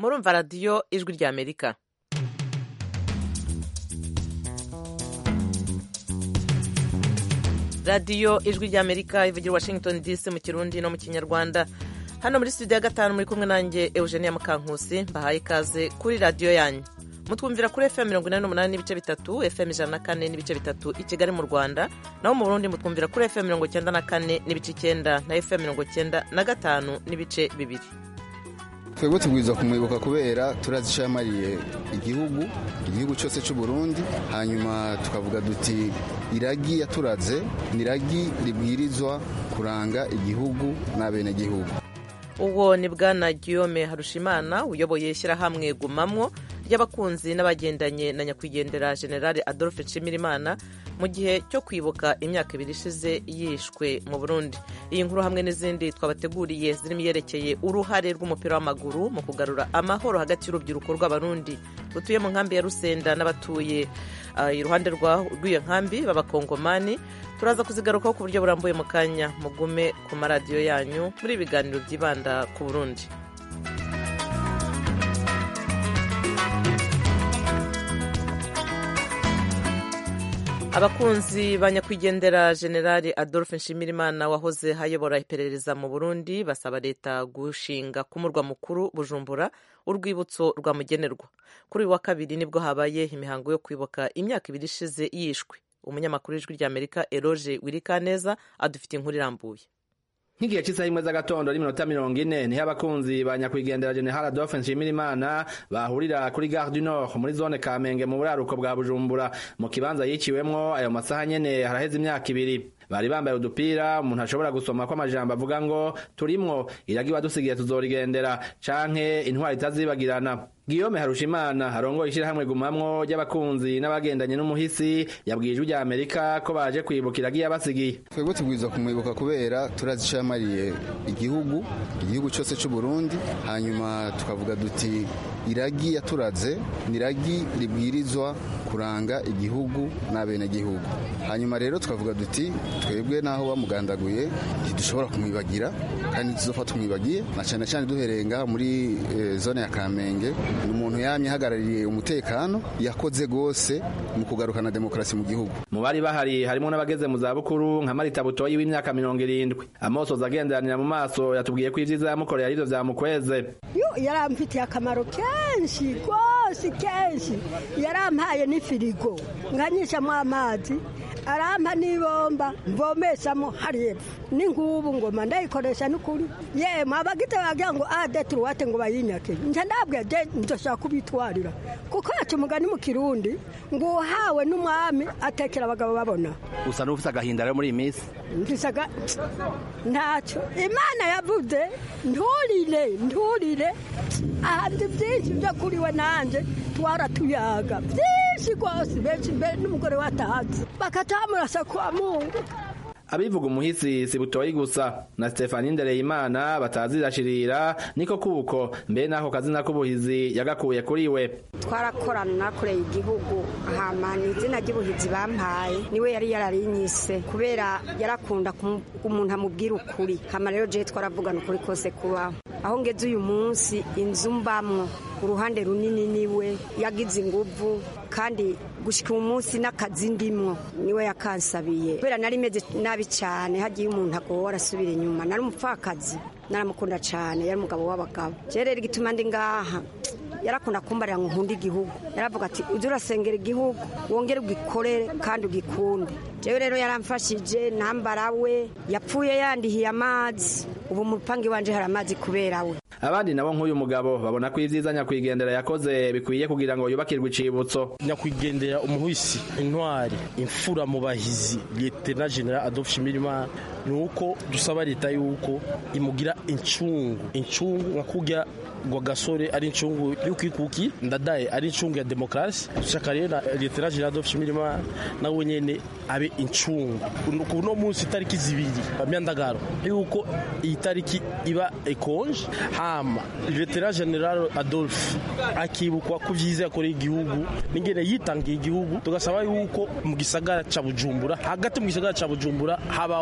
murumva radiyo ijwi rya amerika radiyo ijwi rya amerika ivugira washington dc mu kirundi no mu kinyarwanda hano muri studio ya gatanu muri kumwe nanjye eugenia mukankusi mbahaye ikaze kuri radiyo yanyu mutwumvira kuri fm mirongo inani n'umunani n'ibice bitatu fm ijana na kane n'ibice bitatu i kigali mu rwanda naho mu burundi mutwumvira kuri fm mirongo icyenda na kane n'ibice icyenda na fm mirongo icyenda na gatanu n'ibice bibiri twebwe tubwirizwa kumwibuka kubera turazishamariye igihugu igihugu cyose cy'u Burundi hanyuma tukavuga duti iragi yaturaze ni iragi ribwirizwa kuranga igihugu n'abenegihugu uwo ni bwana guillaume harushimana uyoboye ishyirahamwe gumamwo ry'abakunzi n'abagendanye na nyakwigendera generale adolphe nshimirimana mu gihe cyo kwibuka imyaka ibiri ishize yishwe mu burundi iyi nkuru hamwe n'izindi twabateguriye zirimo iyerekeye uruhare rw'umupira w'amaguru mu kugarura amahoro hagati y'urubyiruko rw'abarundi rutuye mu nkambi ya rusenda n'abatuye uh, iruhande rw'iyo nkambi b'abakongomani turaza kuzigarukaho ku buryo burambuye mu kanya mugume ku maradiyo yanyu muri ibiganiro byibanda ku burundi abakunzi ba nyakwigendera generali adolphe nshimirimana wahoze hayobora iperereza mu burundi basaba leta gushinga ku murwa mukuru bujumbura urwibutso rwamugenerwa kuri uyu wa kabiri nibwo habaye imihango yo kwibuka imyaka ibiri ishize yishwe umunyamakuru w'ijwi ry'amerika eroge wirikaneza adufite inkuru irambuye nk'igihe cy'isaha imwe z'agatondo n'iminota mirongo ine niho abakunzi ba nyakwigendera general adolphe nshimirimana bahurira kuri gare du nord muri zone kamenge mu buraruko bwa bujumbura mu kibanza yiciwemwo ayo masaha nyene haraheze imyaka ibiri bari bambaye udupira umuntu ashobora gusoma ko amajambo avuga ngo turimwo iragi wadusigiye tuzorigendera canke intwari itazibagirana Guillaume Harushimana arongoye ishyirahamwe gumamwo ry'abakunzi n'abagendanye n'umuhisi yabwiye ijwi rya Amerika ko baje kwibukira agiye abasigiye twebwe tubwirizwa kumwibuka kubera turazishamariye igihugu igihugu cyose cy'u Burundi hanyuma tukavuga duti iragi yaturaze ni iragi ribwirizwa kuranga igihugu n'abenegihugu hanyuma rero tukavuga duti twebwe naho bamugandaguye ntidushobora kumwibagira kandi tuzofa tumwibagiye na cyane cyane duhereye ngaha muri e, zone ya Kamenge ni umuntu yamye ahagarariye umutekano yakoze gose mu kugarukana demokarasi mu gihugu mu bari bahari harimo n'abageze mu zabukuru nka Marita Butoyi w'imyaka mirongo irindwi amosoza agenderanira mu maso yatubwiye ko ivyiza yamukoreye arivyo vyamukweze yo yaramfitiye akamaro kenshi rwose kenshi yarampaye n'ifirigo nkanyishamo amazi arampa n'ibomba mvomeshamo hariepfo n'inkubu ngoma ndayikoresha n'ukuri yemwe abagite bagira ngo ade turuwate ngo bayinyake nje ndabwiye de ndoshaka kubitwarira kuko yaca umugani mu kirundi ngo uhawe n'umwami atekera abagabo babona usa n'ufise agahinda rero muri iyi minsi mfisaga ntacyo imana yavuze nturire nturire ahandi byinshi byo kuri we nanjye twaratuyaga byinshi rwose benshi mbere n'umugore watahatse bakatamurasa kwa mungu abivuga umuhisi si butoyi gusa na Stefani Ndereyimana batazirashirira niko kuko mbe nako kazina k'ubuhizi yagakuye kuri we twarakorana nakoreye igihugu hama ni izina ry'ubuhizi bampaye niwe yari yararinyise kubera yarakunda umuntu amubwira ukuri hama rero je twaravugana ukuri kose kubaho aho ngeze uyu munsi inzu mbamwo uruhande runini niwe yagize inguvu kandi gushika uyu munsi n'akazi ndimwo niwe yakansabiye kubera nari meze nabi cyane hagiye umuntu agora asubira inyuma nari umupfakazi naramukunda cyane yari umugabo w'abagabo rero igituma ndi ngaha yarakunda kumbarira ngo nkunde igihugu yaravuga ati ujye urasengera igihugu wongere ugikorere kandi ugikunde jewe rero yaramfashije ntambara we yapfuye yandihiye amazi ubu mu rupangu iwanje hari amazi kubera we abandi nabo nk'uyu mugabo babona ko ibyiza nyakwigendera yakoze bikwiye kugira ngo yubakirwe icibutso nyakwigendera umuhisi intwari imfura mu bahizi lieutenant general adolphe shimirimana ni uko dusaba leta yuko imugira incungu incungu nka kurya ngo gasore ari incungu y'ukwikuki ndadaye ari incungu ya demokarasi dushaka rero na lieutenant general adolphe shimirimana nawe nyene abe incungu ku no munsi itariki zibiri myandagaro yuko iyi tariki iba ekonje hama lieutenant general adolphe akibukwa ku vyiza yakoreye igihugu n'ingene yitangiye igihugu tugasaba yuko mu gisagara ca bujumbura hagati mu gisagara ca bujumbura habaho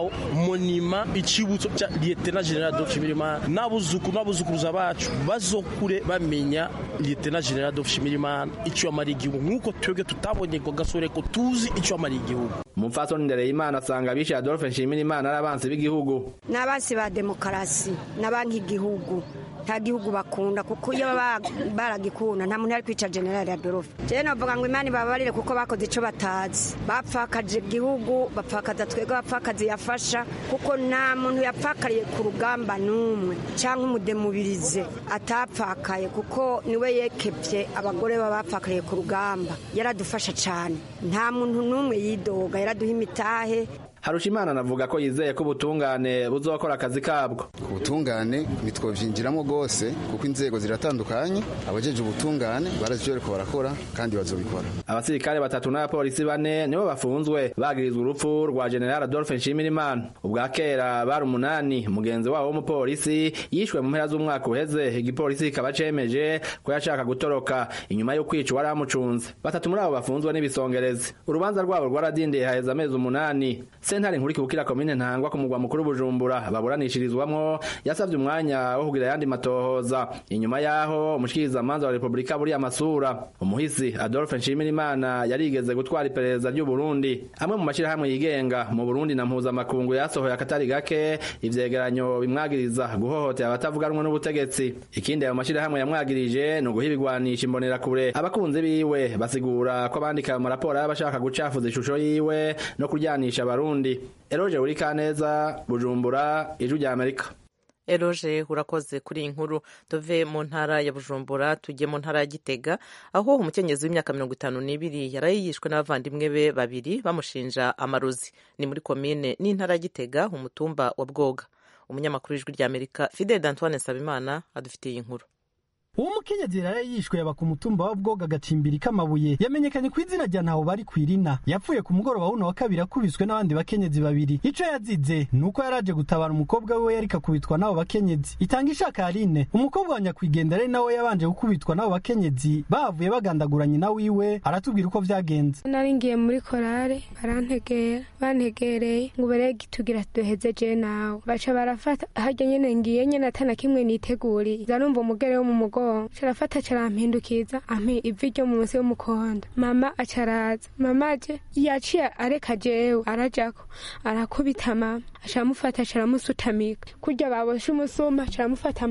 monima icibutso ca lieutenant general Adolphe Nshimirimana n'abuzukuru n'abuzukuruza bacu bazokure bamenya lieutenant general Adolphe Nshimirimana ico yamariye igihugu nk'uko twebwe tutabonye ngo gasore ko tuzi ico yamariye igihugu umupfasoni ndereyimana asanga abishe adolphe nshimirimana ari abansi b'igihugu ni abansi ba demokarasi n'abanki igihugu nta gihugu bakunda kuko iyo baba baragikunda nta muntu ari kwica generali adolphe jewe navuga ngo imana ibabarire kuko bakoze ico batazi bapfakaje igihugu bapfakaza twebwe abapfakazi yafasha kuko nta muntu yapfakariye ku rugamba n'umwe cyangwa umudemubirize atapfakaye kuko niwe yekevye abagore baba bapfakariye ku rugamba yaradufasha cyane nta muntu n'umwe yidoga yaraduha imitahe harushimana anavuga ko yizeye ko ubutungane buzokora akazi kabwo ubutungane ntitwovyinjiramo rwose kuko inzego ziratandukanye abajeje ubutungane barazi ko barakora kandi bazobikora abasirikare batatu n'abapolisi bane nibo bafunzwe bagirizwa urupfu rwa general adolphe nshimirimana ubwa kera bari umunani mugenzi wabo w'umupolisi yishwe mu mpera z'umwaka uheze igipolisi kikaba cemeje ko yashaka gutoroka inyuma yo kwica uwari amucunze batatu muri abo bafunzwe n'ibisongerezi urubanza rwabo rwaradindiye haheze amezi umunani sentare nkuru ikibukira komine ntangwa ku mugwa mukuru bujumbura baburanishirizwamwo yasavye umwanya wo kugira ayandi matohoza inyuma yaho umushikirizamanza wa repubulika buriya amasura umuhisi adolphe nshimirimana yarigeze gutwara iperereza ry'u burundi amwe mu mashirahamwe yigenga mu burundi na mpuzamakungu yasohoye akatari gake ivyegeranyo bimwagiriza guhohotera abatavuga rumwe n'ubutegetsi ikindi ayo mashirahamwe yamwagirije ni uguha ibigwanisha imbonerakure abakunzi biwe basigura ko abandika ayo maraporo y'abashaka gucafuza ishusho yiwe no kuryanisha abarundi eroje uri kaneza bujumbura ijwi rya amerika eroje urakoze kuri iyi nkuru tuve mu ntara ya bujumbura tujye mu ntara ya gitega aho umukenyezi w'imyaka mirongo itanu n'ibiri yaraye yishwe n'abavandimwe be babiri bamushinja amarozi ni muri komine n'intara ya gitega umutumba wa bwoga umunyamakuru w'ijwi rya amerika fidel d'antoine nsabimana adufitiye iyi nkuru uwo mukenyezi yaraye yishwe yaba ku mutumba wa bwoga agacimbiri k'amabuye yamenyekanye ku izina rya ntaho bari kwirina yapfuye ku mugoroba wuno wa kabiri akubiswe n'abandi bakenyezi babiri ico yazize ni uko yaraje gutabara umukobwa wiwe yariko akubitwa n'abo bakenyezi itanga ishaka yarine umukobwa wa nyakwigendera ari nawe yabanje gukubitwa n'abo bakenyezi bahavuye bagandagura nyina wiwe aratubwira uko vyagenze nari ngiye muri korale barantegera bantegereye ngo berege tugira duheze je nawe baca barafata harya nyene ngiye nyene atana kimwe niteguriye zanumva umugere wo mu mugongo carafata carampindukiza ampa ivi ryo munsi y'umukondo mama acaraza mama aje yaciye areka jewe arajako arakubita mama acaramufata caramusutamika kurya baboshe umusuma caramufata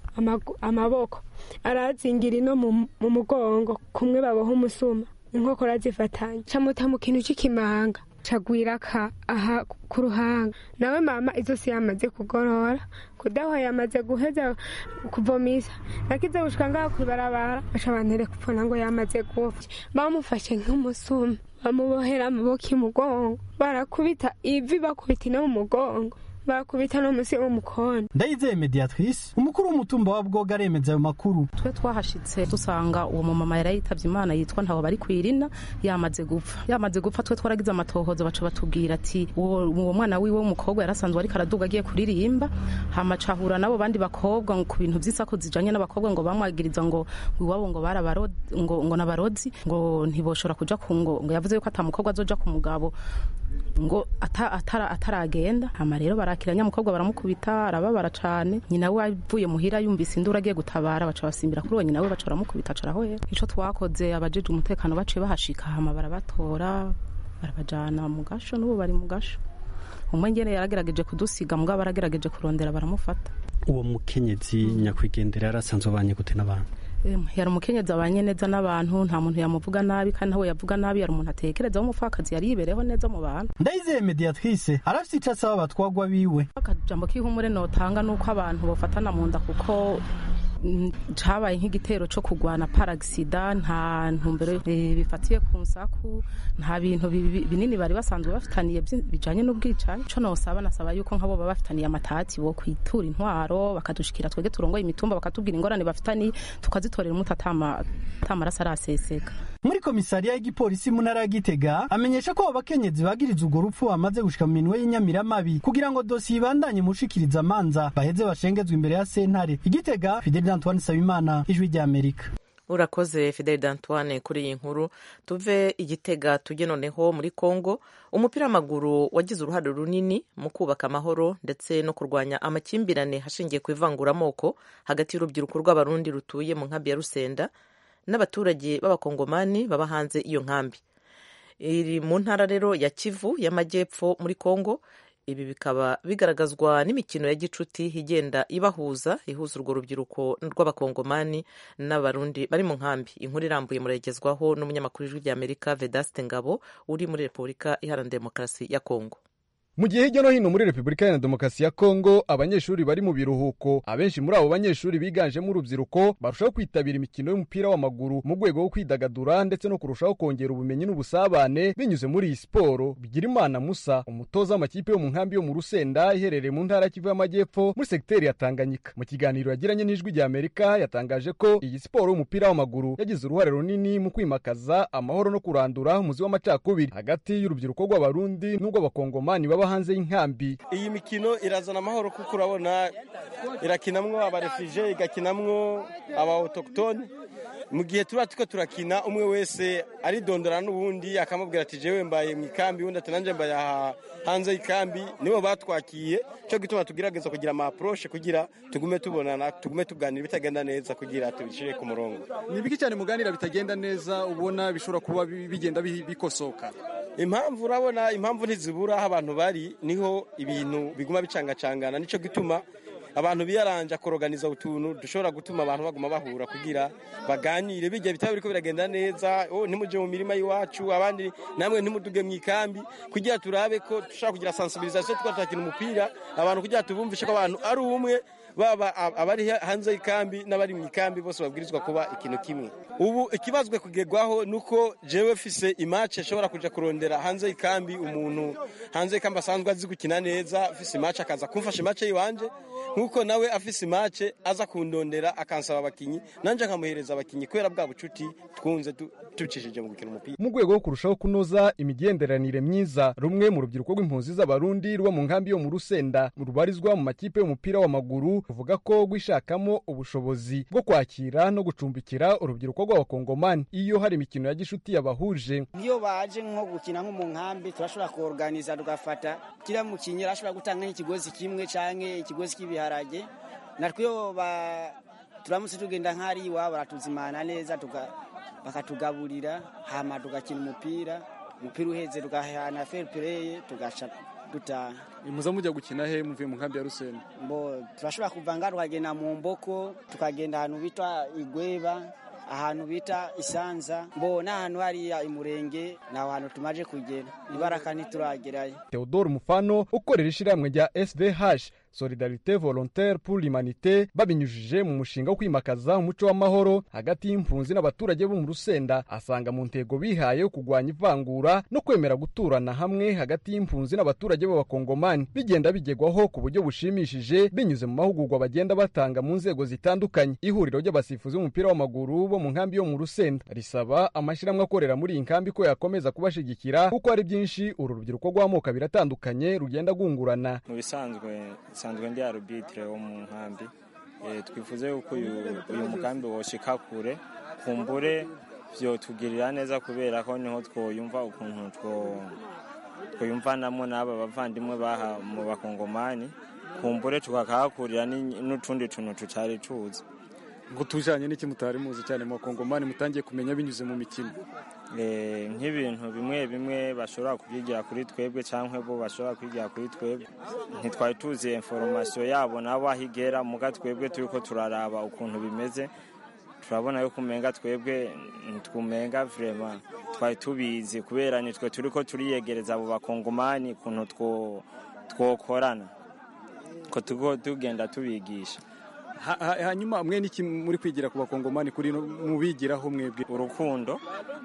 amaboko arazingira ino mu mugongo kumwe baboha umusuma inkokora zifatanye camuta mu kintu c'ikimanga cagwira ka aha ku ruhanga nawe mama izosi yamaze kugorora kudaha yamaze guheza kuvomisa nakize gushika ngaho kwibarabara baca bantere kupfuna ngo yamaze gupfa bamufashe nk'umusuma bamubohera amaboko imugongo barakubita ivi bakubita ino mu mugongo bakubita no musi w'umukondo ndayizeye mediatrice umukuru w'umutumba wa bwoga aremeza ayo makuru twe twahashitse dusanga uwo mumama yari yitavye imana yitwa ntaho bari kwirina yamaze gupfa yamaze gupfa twe twaragize amatohoza baca batubwira ati uwo mwana wiwe w'umukobwa yarasanzwe ariko araduga agiye kuririmba hama cahura n'abo bandi bakobwa ku bintu vy'isako zijanye n'abakobwa ngo bamwagiriza ngo iwabo ngo barabarozi ngo ngo nabarozi ngo ntiboshora kuja ku ngo ngo yavuze yuko ata mukobwa azoja ku mugabo ngo ataragenda hama rero barakira nyamukobwa baramukubita arababara cane nyina we avuye muhira yumvise induru agiye gutabara baca basimbira kuri uwo nyina we baca baramukubita aca arahwera ico twakoze abajeje umutekano baciye bahashika hama barabatora barabajana mu gasho n'ubu bari mu gasho umwe ngene yaragerageje kudusiga mugabo baragerageje kurondera baramufata uwo mukenyezi nyakwigendera yarasanzwe abanye gute n'abantu yari umukenyezi abanye neza n'abantu nta muntu yamuvuga nabi kandi nawe yavuga nabi yari umuntu atekereza w'umupfakazi yari yibereho neza mu bantu ndayizeye mediatrice arafite ico asaba abatwagwa biwe akajambo k'ihumure notanga nuko abantu bofatana mu nda kuko cabaye nk'igitero co kugwana paragisida nta ntumbero bifatiye ku nsaku nta bintu binini bari basanzwe bafitaniye bijanye n'ubwicanyi co nosaba nasaba yuko nk'abo baba bafitaniye amatati bo kwitura intwaro bakadushikira twege turongoye imitumba bakatubwira ingorane bafitaniye tukazitorera umuti atamaraso araseseka muri komisariya y'igipolisi mu ntara ya gitega amenyesha ko abo bakenyezi bagiriza urwo rupfu bamaze gushika mu minwe y'inyamiramabi kugira ngo dosiye ibandanye mushikiriza amanza baheze bashengezwa imbere ya sentare igitega fideli antoine sabimana ijwi rya amerika urakoze fidel d'antoine kuri iyi nkuru tuve igitega tujye noneho muri congo umupira w'amaguru wagize uruhare runini mu kubaka amahoro ndetse no kurwanya amakimbirane hashingiye ku ivanguramoko hagati y'urubyiruko rw'abarundi rutuye mu nkambi ya rusenda n'abaturage b'abakongomani baba hanze iyo nkambi iri mu ntara rero ya kivu y'amajyepfo muri congo ibi bikaba bigaragazwa n'imikino ya gicuti igenda ibahuza ihuza urwo rubyiruko rw'abakongomani n'abarundi bari mu nkambi inkuru irambuye muragezwaho n'umunyamakuru w'ijwi ry'amerika vedaste ngabo uri muri repubulika iharanira demokarasi ya kongo mu gihe hirya no hino muri repubulika iharanira demokarasi ya kongo abanyeshuri bari mu biruhuko abenshi muri abo banyeshuri biganjemo urubyiruko barushaho kwitabira imikino y'umupira w'amaguru mu rwego rwo kwidagadura ndetse no kurushaho kongera ubumenyi n'ubusabane binyuze muri iyi siporo bigirimana musa umutoza w'amakipe yo mu nkambi yo mu rusenda iherereye mu ntara kivu y'amajyepfo muri segiteri ya tanganyika mu kiganiro yagiranye n'ijwi rya amerika yatangaje ko iyi siporo y'umupira w'amaguru yagize uruhare runini mu kwimakaza amahoro no kurandura umuzi w'amacakubiri hagati y'urubyiruko rw'abarundi n'urw'abakongomani baba hanze y'inkambi iyi mikino irazana amahoro kuko urabona irakinamwo abarefije igakinamwo aba autochtone mu gihe tuba tuko turakina umwe wese aridondora n'ubundi akamubwira ati jewe mbaye mu ikambi undi ati nanjye mbaye hanze y'ikambi nibo batwakiye cyo gituma tugerageza kugira ama approche kugira tugume tubonana tugume tuganira bitagenda neza kugira tubishire ku murongo ni biki cyane muganira bitagenda neza ubona bishobora kuba bigenda bikosoka impamvu urabona impamvu ntizibura aho abantu bari niho ibintu biguma bicangacangana nicyo gituma abantu biyaranja koroganiza utuntu dushobora gutuma abantu baguma bahura kugira baganire bijya bitaba biriko biragenda neza oh ntimuje mu mirima y'iwacu abandi namwe ntimuduge mu ikambi kugira turabe ko dushobora kugira sensibilisation tukaba turakina umupira abantu kugira tubumvishe ko abantu ari umwe baba abari hanze y'ikambi n'abari mu ikambi bose babwirizwa kuba ikintu kimwe ubu ikibazwe kugerwaho nuko jewe fise imace ashobora kuja kurondera hanze y'ikambi umuntu hanze y'ikambi asanzwe azi gukina neza afise imace akaza kumfasha imace yiwanje nkuko nawe afise imace aza kundondera akansaba abakinyi nanje nkamuhereza abakinyi kubera bwa bucuti twunze tubicishije mu gukina umupira mu rwego rwo kurushaho kunoza imigenderanire myiza rumwe mu rubyiruko rw'impunzi z'abarundi ruba mu nkambi yo mu rusenda rubarizwa mu makipe y'umupira w'amaguru ruvuga ko rwishakamo ubushobozi bwo kwakira no gucumbikira urubyiruko rw'abakongomani iyo hari imikino ya gishuti yabahuje iyo baje nko gukina nko mu nkambi turashobora kuorganiza tugafata kila mukinyi arashobora gutanga nk'ikigozi kimwe canke ikigozi cy'ibiharage natwe iyo turamutse tugenda nk'ari iwabo baratuzimana neza bakatugaburira hama tugakina umupira umupira uheze tugahana fair play tugaca dutaha muza mujya gukina he muvuye mu nkambi ya rusenda mbo turashobora kuva ngaha tukagenda mu mboko tukagenda ahantu bita igweba ahantu bita isanza mbo n'ahantu hariya imurenge ni aho hantu tumaze kugera ibaraka ntituragerayo theodore mufano ukorera ishyirahamwe rya svh solidarite volontaire pour l'humanité babinyujije mu mushinga wo kwimakaza umuco w'amahoro hagati y'impunzi n'abaturage bo mu rusenda asanga mu ntego bihaye yo kurwanya ivangura no kwemera guturana hamwe hagati y'impunzi n'abaturage b'abakongomani bigenda bigegwaho ku buryo bushimishije binyuze mu mahugurwa bagenda batanga mu nzego zitandukanye ihuriro ry'abasifuzi b'umupira w'amaguru bo mu nkambi yo mu rusenda risaba amashyirahamwe akorera muri iyi nkambi ko yakomeza kubashigikira kuko hari byinshi uru rubyiruko rw'amoko abiri atandukanye rugenda rwungurana mu bisanzwe nsanzwe ndi arubitire wo mu nkambi twifuze yuko uyu mugambi woshika kure kumbure vyotugirira neza kubera ko niho twoyumva ukuntu twoyumvanamo n'aba bavandimwe baha mu bakongomani kumbure tukakahakurira n'utundi tuntu tutari tuzi ngo tujanye n'iki mutari muzi cyane mu bakongomani mutangiye kumenya binyuze mu mikino nk'ibintu bimwe bimwe bashobora kubyigira kuri twebwe cyangwa bo bashobora kwigira kuri twebwe ntitwari tuzi inforomasiyo yabo nabo aho igera muga twebwe turi ko turaraba ukuntu bimeze turabona yuko umenga twebwe ntitwumenga vrema twari tubizi kubera nitwe turi ko turiyegereza abo bakongomani ukuntu twokorana ko tugenda tubigisha hanyuma mwe n'iki muri kwigira ku bakongomani kuri mubigiraho mwebwe urukundo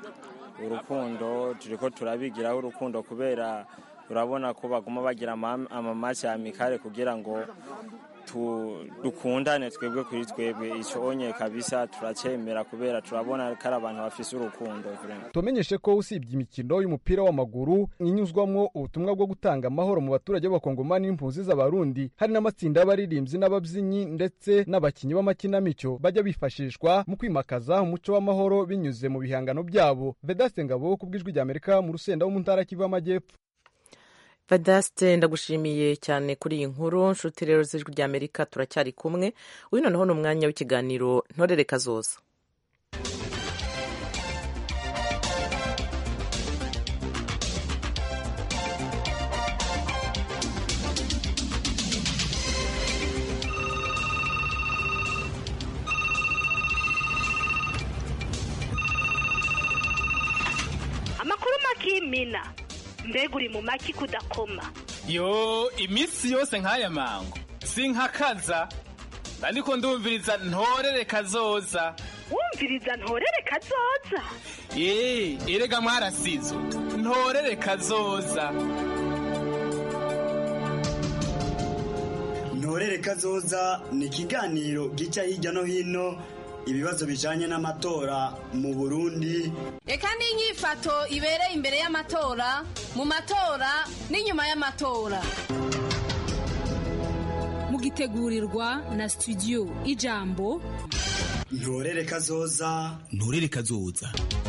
urukundo turi ko turabigiraho urukundo kubera urabona ko baguma bagira amamasi ya mikare kugira ngo dukundane twebwe kuri twebwe icyo onye kabisa turacemera kubera turabona ko ari abantu bafise urukundo tumenyeshe ko usibye imikino y'umupira w'amaguru inyuzwamwo ubutumwa bwo gutanga amahoro mu baturage b'abakongomani n'impunzi z'abarundi hari n'amatsinda y'abaririmbyi n'ababyinnyi ndetse n'abakinnyi b'amakinamico bajya bifashishwa mu kwimakaza umuco w'amahoro binyuze mu bihangano byabo vedaste ngabo ku bw'ijwi ry'amerika mu rusenda wo mu ntara kivu y'amajyepfo Vedaste ndagushimiye cyane kuri iyi nkuru nshuti rero z'ijwi ry'amerika turacyari kumwe uyu noneho ni umwanya w'ikiganiro ntorere kazoza amakuru makimina mbega uri mu maki kudakoma yo iminsi yose nk'aya mango sinkakaza ariko ndumviriza ntorere kazoza wumviriza ntorere kazoza eee erega mwarasizo ntorere kazoza ntorere kazoza ni ikiganiro gica hirya no hino ibibazo bijanye n'amatora mu burundi reka n'inyifato ibereye imbere y'amatora mu matora n'inyuma y'amatora mugitegurirwa na studio ijambo ntorere kazoza ntorere kazoza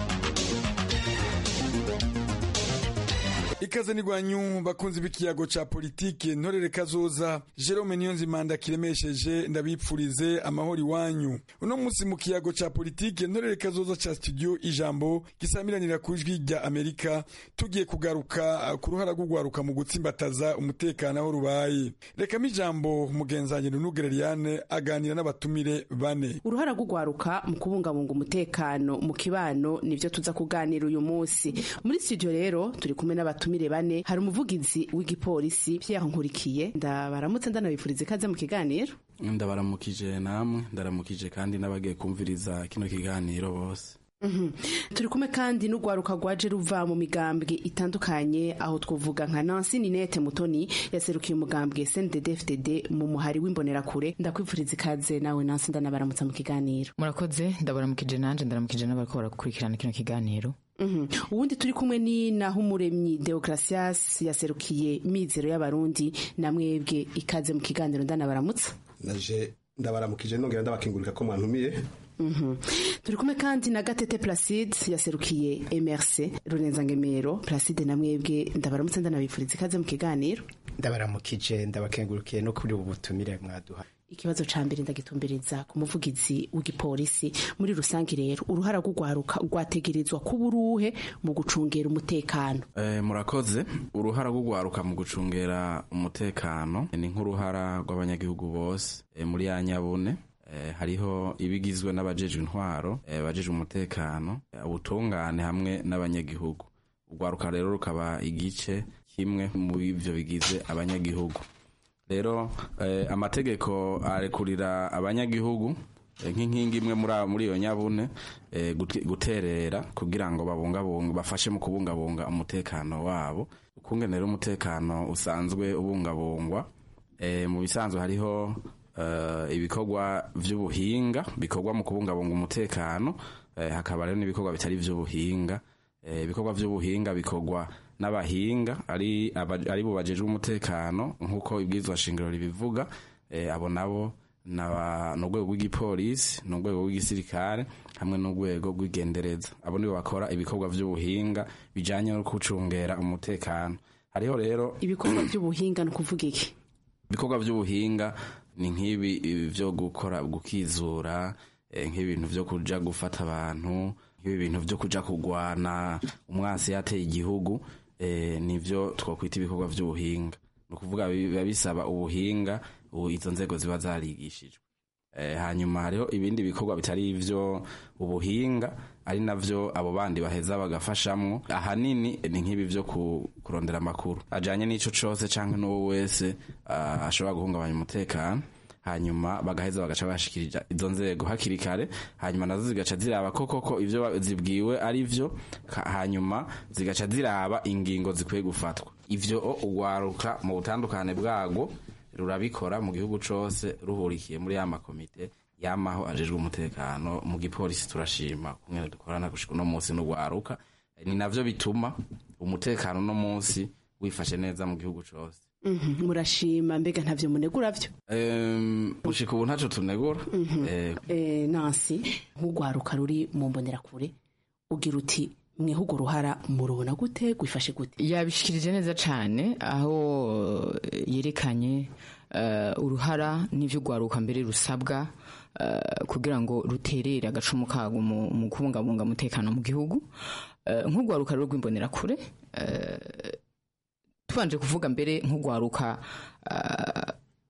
ikaze nigwanyu bakunzi b'ikiyago ca politike ntorere kazoza Jerome Niyonzimanda kiremesheje ndabipfurize amahoro iwanyu uno munsi mu kiyago ca politike ntorere kazoza ca studio ijambo gisamiranira ku ijwi rya Amerika tugiye kugaruka ku ruhara rw'ugwaruka mu gutsimbataza umutekano aho rubaye reka ijambo mugenzanye Nunugere Liliane aganira n'abatumire bane uruhara rw'ugwaruka mu kubungabunga umutekano mu kibano nivyo tuza kuganira uyu munsi muri studio rero turi kumwe n'abatumire abatumire bane hari umuvugizi w'igipolisi Pierre Nkurikiye ndabaramutse ndanabifuriza ikaze mu kiganiro ndabaramukije namwe ndaramukije kandi n'abagiye kumviriza kino kiganiro bose turi kumwe kandi n'urwaruka rwaje ruva mu migambwe itandukanye aho twavuga nka Nancy Ninette Mutoni yaserukiye umugambwe CNDD-FDD mu muhari w'imbonerakure ndakwifuriza ikaze nawe Nancy ndanabaramutsa mu kiganiro murakoze ndabaramukije nanje ndaramukije n'abariko barakurikirana kino kiganiro ubundi turi kumwe ni naho umuremyi Deogratias yaserukiye mizero y'abarundi na mwebwe ikaze mu kiganiro ndanabaramutsa naje ndabaramukije nongera ndabakingurika ko mwantumiye turi kumwe kandi na gatete placide yaserukiye mrc runenzangemero placide na mwebwe ndabaramutse ndanabifuriza ikaze mu kiganiro ndabaramukije ndabakengurukiye no kuri ubu butumire mwaduha ikibazo ca mbere ndagitumbereza ku muvugizi w'igipolisi muri rusange rero uruhara rw'ugwaruka rwategerezwa kuba uruhe mu gucungera umutekano e, murakoze uruhara rw'ugwaruka mu gucungera umutekano ni nk'uruhara rw'abanyagihugu bose e, muri ya nyabune e, hariho ibigizwe n'abajejwe intwaro e, abajejwe umutekano ubutungane hamwe n'abanyagihugu urwaruka rero rukaba igice kimwe mu ivyo bigize abanyagihugu rero eh, amategeko arekurira abanyagihugu eh, nk'inkingi imwe muri iyo nyabune eh, guterera kugira ngo babungabunga bafashe mu kubungabunga umutekano wabo ukungene rero umutekano usanzwe ubungabungwa eh, mu bisanzwe hariho uh, ibikorwa vy'ubuhinga bikorwa mu kubungabunga umutekano eh, hakaba rero n'ibikorwa bitari vy'ubuhinga eh, ibikorwa vy'ubuhinga bikorwa n'abahinga ari ari bo bajejwe umutekano nk'uko ibwirizwa shingiro ribivuga e, abo nabo n'urwego rw'igipolisi n'urwego rw'igisirikare hamwe n'urwego rw'igendereza abo nibo bakora ibikorwa vy'ubuhinga bijanye no gucungera umutekano hariho rero ibikorwa vy'ubuhinga ni ukuvuga iki ibikorwa vy'ubuhinga ni nk'ibi vyo gukora gukizura e, nk'ibintu vyo kuja gufata abantu nk'ibi bintu vyo kuja kugwana umwasi yateye igihugu eh, nivyo twakwita ibikorwa vy'ubuhinga ni ukuvuga biba bisaba ubuhinga izo nzego ziba zarigishijwe eh, hanyuma hariho ibindi bikorwa bitari ivyo ubuhinga ari navyo abo bandi baheza bagafashamwo ahanini ni nk'ibi vyo kurondera amakuru ajanye n'ico cose canke n'uwo wese uh, ashobora guhungabanya umutekano hanyuma bagaheza bagaca bashikirija izo nzego hakiri kare hanyuma nazo zigaca ziraba koko ko ivyo zibwiwe ari vyo hanyuma zigaca ziraba ingingo zikwiye gufatwa ivyo ugwaruka mu butandukane bwago rurabikora mu gihugu cose ruhurikiye muri ya makomite yamaho ajejwe umutekano mu gipolisi turashima kumwe dukorana gushika uno munsi n'ugwaruka ni navyo bituma umutekano uno munsi wifashe neza mu gihugu cose Mhm, murashima mbega ntavyo munegura vyo Em, gushika ubu ntaco tunegura Eh, Eh, nansi nk'urwaruka ruri mu mbonerakure ugira uti mweho urwo ruhara murubona gute gwifashe gute yabishikirije neza cyane aho eh, yerekanye eh, uruhara n'ivyo rwaruka mbere rusabwa eh, kugira ngo ruterere agacumu kago mu mu kubungabunga umutekano mu gihugu Eh, nk'urwaruka rero rw'imbonerakure eh, tubanje kuvuga mbere nk'urwaruka eh,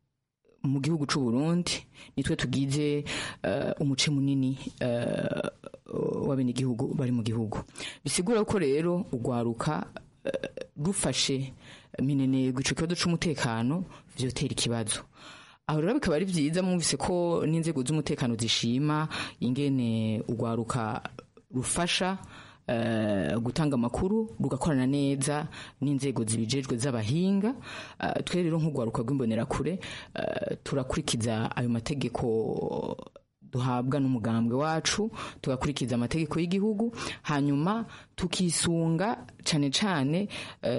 mu gihugu c'u Burundi nitwe tugize eh, umuce munini eh, w'abenegihugu bari mu gihugu bisigura ko rero urwaruka eh, rufashe minenegwa ico kibazo c'umutekano vyotera ikibazo aho rero bikaba ari vyiza mwumvise ko n'inzego z'umutekano zishima ingene urwaruka rufasha eh, gutanga amakuru rugakorana neza n'inzego zibijejwe z'abahinga Eh, twe rero nk'urwaruka rw'imbonerakure eh, turakurikiza ayo mategeko duhabwa n'umugambwe wacu tugakurikiza amategeko y'igihugu hanyuma tukisunga cane cane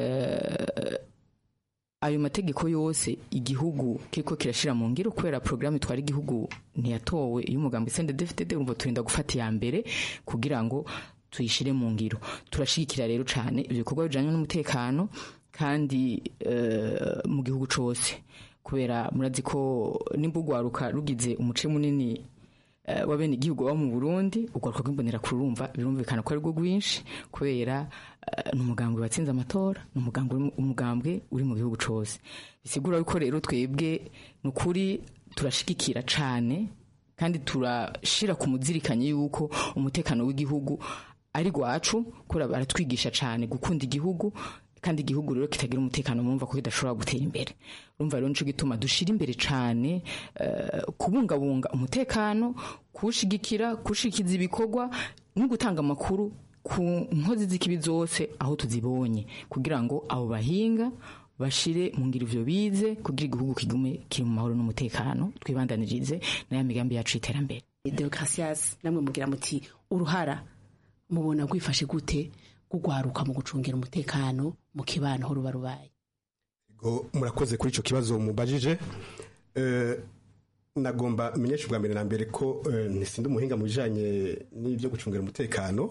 eh, ayo mategeko yose igihugu kiriko kirashira mu ngiro kubera programme twari igihugu ntiyatowe iyo umugambwe CNDD-FDD urumva turinda gufata iya mbere kugira ngo tuyishire mu ngiro turashigikira rero cane ibyo bikorwa bijanye n'umutekano kandi eh, mu gihugu cose kubera murazi ko nimba urwaruka rugize umuce munini eh, w'abene igihugu baba mu Burundi urwaruka rw'imbonera kurumva birumvikana ko ari rwo rwinshi kubera eh, ni umugambwe watsinze amatora ni umugambwe uri mu- umugambwe uri mu gihugu cose bisigura yuko rero twebwe ni ukuri turashigikira cane kandi turashira ku muzirikanye yuko umutekano w'igihugu ari rwacu kubera baratwigisha cane gukunda igihugu kandi igihugu rero kitagira umutekano mumva ko kidashobora gutera imbere urumva rero nico gituma dushira imbere cane eh, kubungabunga umutekano kuwushigikira kuwushikiza ibikorwa no gutanga amakuru ku nkozi z'ikibi zose aho tuzibonye kugira ngo abo bahinga bashire mu ngiro ivyo bize kugira igihugu kigume kiri mu mahoro n'umutekano twibandanirize na ya migambi yacu y'iterambere Deogratias namwe mugira muti uruhara mubona gwifashe gute gugwaruka mu gucungira umutekano mu kibano aho ruba rubaye Go murakoze kuri ico kibazo mubajije Eh, nagomba menyesha ubwa mbere na mbere ko eh, ntisinde umuhinga mu bijanye n'ibyo gucungira umutekano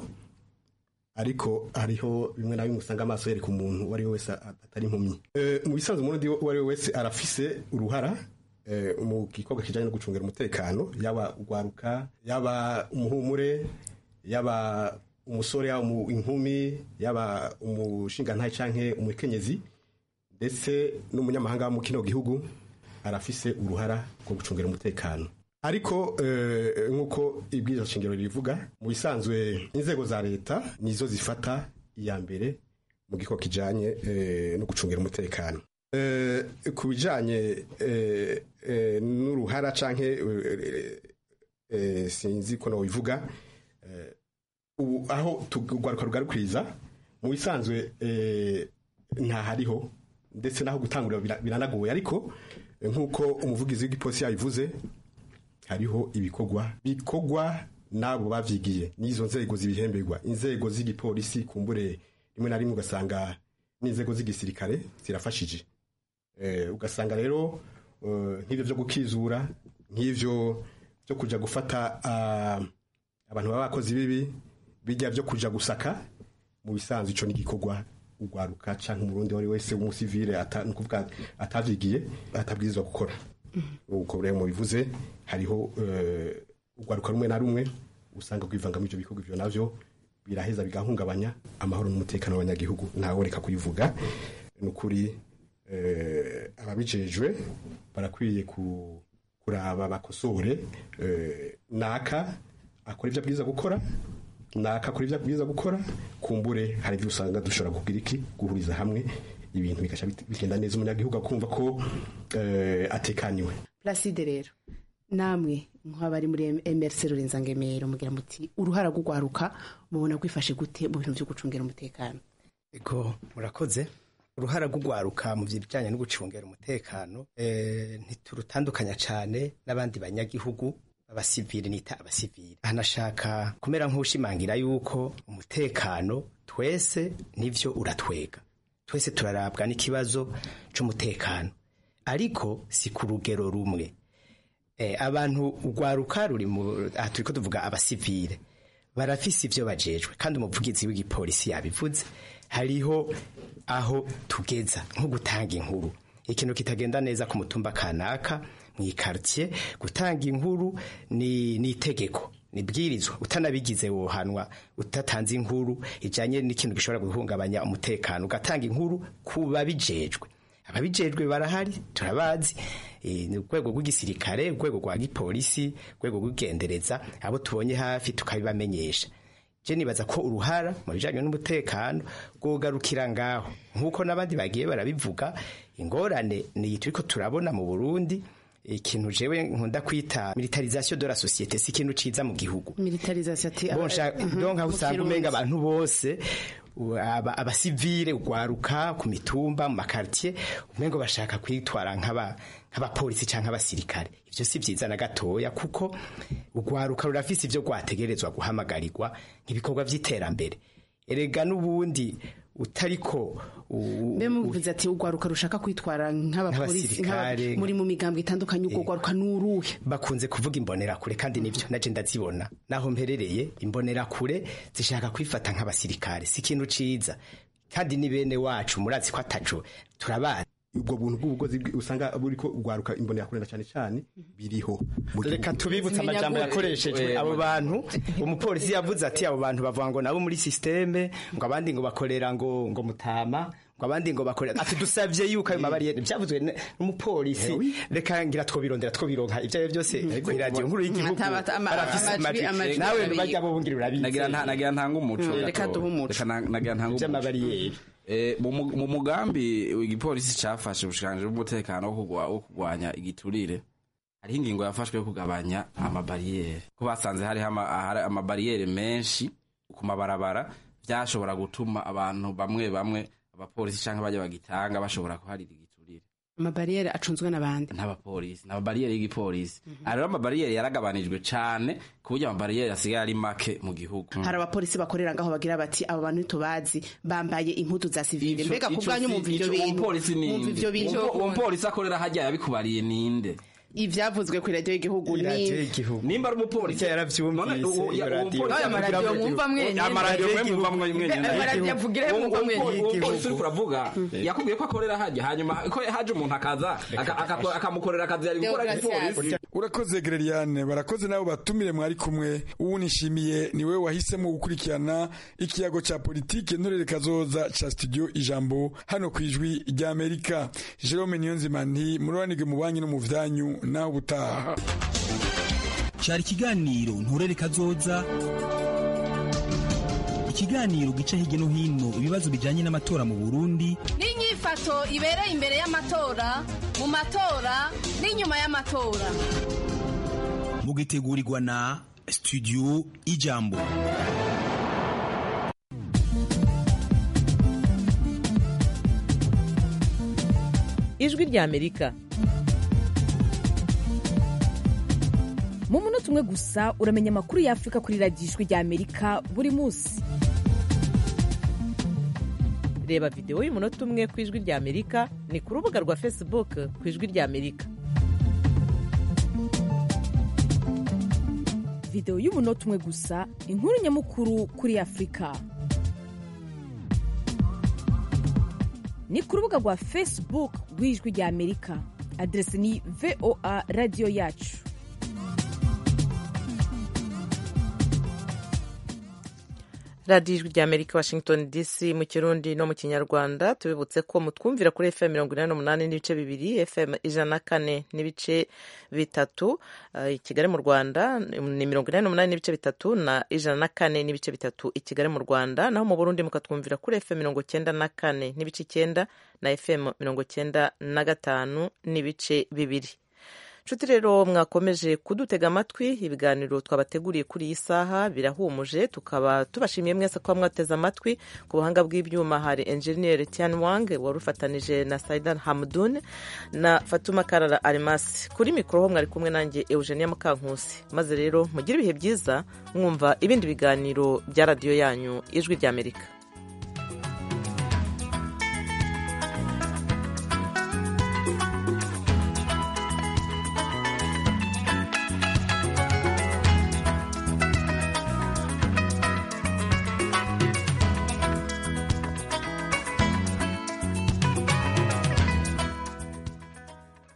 ariko hariho bimwe na bimwe usanga amaso yereka umuntu uwo ari we wese a- atari impumyi Eh, mu bisanzwe umurundi uwo ari we wese arafise uruhara eh, mu gikorwa kijanye no gucungira umutekano yaba ugwaruka yaba umuhumure yaba umusore yaba umu- inkumi yaba umushingantahe canke umukenyezi ndetse n'umunyamahanga wo mu kino gihugu arafise uruhara rwo gucungira umutekano ariko eh, nk'uko ibwirizwa shingiro rivuga mu bisanzwe inzego za leta nizo zifata iya mbere mu gikorwa kijanye eh, no gucungira umutekano Eh, ku bijanye eh, eh, n'uruhara canke eh, eh, sinzi ko nobivuga eh, ubu aho tugwaruka rugarukiriza mu bisanzwe eh, ntahariho ndetse naho gutangurira bira- biranagoye ariko eh, nk'uko umuvugizi w'igipolisi yabivuze hariho ibikorwa bikorwa n'abo bavyigiye n'izo nzego zibihemberwa inzego z'igipolisi kumbure rimwe na rimwe ugasanga n'inzego z'igisirikare zirafashije eh, ugasanga rero eh, nk'ivyo vyo gukizura nk'ivyo vyo kuja gufata ah, abantu baba bakozi bibi bijya vyo kuja gusaka mu bisanzwe ico n'igikorwa ugwaruka canke umurundi wari wese w'umusivile ata nukuvuga atavyigiye atabwirizwa gukora uko rero mubivuze hariho eh, ugwaruka rumwe na rumwe usanga kwivanga muri ivyo bikorwa ivyo navyo biraheza bigahungabanya amahoro n'umutekano w'abanyagihugu ntawe reka kubivuga ni ukuri eh, ababijejwe barakwiye ku, kuraba bakosore eh, naka akora ivyo abwirizwa gukora naka akora ivyo abwirizwa gukora kumbure hari ivyo usanga dushobora kugira iki guhuriza hamwe ibintu bigasha bit- bigenda neza umunyagihugu akumva ko eh, atekaniwe Placide rero namwe nk'abari muri MRC Rurenza Ngemero mugira muti uruhara gugwaruka mubona gwifashe gute mu bintu byo gucungira umutekano ego murakoze uruhara rw'ugwaruka mu bijyanye no gucungera umutekano eh, ntiturutandukanya cyane n'abandi banyagihugu abasivili nita abasivili ahanashaka kumera nk'ushimangira yuko umutekano twese nivyo uratwega twese turarabwa n'ikibazo c'umutekano ariko si ku rugero rumwe eh, abantu urwaruka ruri mu aha turiko tuvuga abasivile barafise ivyo bajejwe kandi umuvugizi w'igipolisi yabivuze hariho aho tugeza nko gutanga inkuru ikintu kitagenda neza ku mutumba kanaka mu ikartier gutanga inkuru ni ni itegeko nibwirizwa utanabigize wohanwa utatanze inkuru ijanye n'ikintu gishobora guhungabanya umutekano ugatanga inkuru ku babijejwe ababijejwe barahari turabazi eh, ni urwego rw'igisirikare urwego rwa gipolisi urwego rw'igendereza abo tubonye hafi tukabibamenyesha je nibaza ko uruhara mu bijanye n'umutekano rwogarukira ngaho nk'uko n'abandi bagiye barabivuga ingorane ni turiko turabona mu burundi ikintu jewe nkunda kwita militarisation de la société si ikintu ciza mu gihugu militarisation ati bon donc aho usanga umenga abantu bose u- aba- abasivile ugwaruka ku mitumba mu makartier umengo bashaka kwitwara nk'aba nk'abapolisi canke abasirikare ivyo si vyiza na gatoya kuko ugwaruka rurafise ivyo rwategerezwa guhamagarirwa nk'ibikorwa vy'iterambere erega n'ubundi utariko u- mbe muvuze ati ugwaruka rushaka kwitwara nk'abapolisi Nk'abasirikare. nk'aba- muri mu migambwe itandukanye ubwo gwaruka n'uruhe bakunze kuvuga imbonerakure kandi nivyo naje ndazibona naho mperereye imbonerakure zishaka kwifata nk'abasirikare si ikintu ciza kandi ni bene wacu murazi ko ataco turabazi ubwo buntu bw'ubugozi bwi- usanga buriko ugwaruka imbonerakure na cyane cyane biriho mu reka gihugu. tubibutse amajambo yakoreshejwe abo bantu umupolisi yavuze ati abo bantu bavuga ngo nabo muri systeme ngo abandi ngo bakorera ngo ngo mutama ngo abandi ngo bakorera ati dusavye yuko ayo mabariyeri byavuzwe n- n'umupolisi reka ngira twobirondera twobironka ivyo ari byo byose ku radio nkuru y'igihugu Ataba- ama- barafise amajwi- amajwi. amajwi nawe abiri. bajya bo bungira urabizi nagira nta- nagira ntanga umuco Mm. gato. Reka duhe umuco. Reka na- nagira ntanga umuco Vy'amabariyeri. Eh, mu mu- mu mugambi igipolisi cafashe ubushikanje bw'umutekano wo kugwa- wo kurwanya igiturire hariho ingingo yafashwe yo kugabanya amabariyeri ko basanze hariho ama- ahari amabariyeri menshi ku mabarabara vyashobora gutuma abantu bamwe bamwe abapolisi canke bajya bagitanga bashobora kuharira igiturire amabariyeri acunzwe n'abandi n'abapolisi n'amabariyeri y'igipolisi aha rero amabariyeri yaragabanijwe cane ku buryo amabariyeri asigaye ari make mu gihugu hari abapolisi bakorera ngaho bagira bati abo bantu ntitubazi bambaye impuzu za sivile Ico- mbega ku ico bwanyu si- mumva ivyo ico uwo bintu mupolisi mumva ninde ivyo bintu Uwo- uwo mupolisi akorera hajya yabikubariye ninde ivyavuzwe ku radio y'igihugu ni nimba ari umupolisi yaravyumvise iyo radio. Aya maradiyo mwumva mwenyene. amaradiyo mwe mwumva mwenyene Ayo maradiyo avugire Uwo- mwumva uwo- mwenyene. uwo mupolisi uriko uravuga yakubwiye ko akorera hajya hanyuma ko haje umuntu akaza aka- aka- akamukorera akazi yari gukora igipolisi urakoze gereriane barakoze nabo batumire mwari kumwe ubu nishimiye ni wowe wahisemo gukurikirana ikiyago cya politike ntorere kazoza ca studio ijambo hano ku ijwi rya amerika jerome niyonzima nti murobanirwe mu banki no mu vyanyu naho ubutaha cyari ikiganiro nturere kazoza ikiganiro gica hirya no hino ibibazo bijyanye n'amatora mu burundi n'inyifato ibereye imbere y'amatora mu matora n'inyuma y'amatora mugitegurirwa na studio ijambo ijwi rya amerika mu munota umwe gusa uramenya amakuru y'afurika kuri radiyo ijwi rya amerika buri munsi reba videwo y'umunota umwe ku ijwi rya amerika ni ku rubuga rwa facebook ku ijwi rya amerika videwo y'umunota umwe gusa inkuru nyamukuru kuri afurika ni ku rubuga rwa facebook rw'ijwi rya amerika aderesi ni voa radiyo yacu radiyo ijwi rya amerika washington dc mu kirundi no mu kinyarwanda tubibutse ko mutwumvira kuri fm mirongo inani n'umunani n'ibice bibiri fm ijana na kane n'ibice bitatu uh, i kigali mu rwanda ni mirongo inani n'umunani n'ibice bitatu na ijana na kane n'ibice bitatu i kigali mu rwanda naho mu burundi mukatwumvira kuri fm mirongo cyenda na kane n'ibice icyenda na fm mirongo cyenda na gatanu n'ibice bibiri nshuti rero mwakomeje kudutega amatwi ibiganiro twabateguriye kuri iyi saha birahumuje tukaba tubashimiye mwese kuba mwateze amatwi ku buhanga bw'ibyuma hari enjeniyeri tian wang wari ufatanije na saidan hamdun na fatuma karara arimasi kuri mikoro ho mwari kumwe nanjye eugenia mukankusi maze rero mugire ibihe byiza mwumva ibindi biganiro bya radiyo yanyu ijwi ry'amerika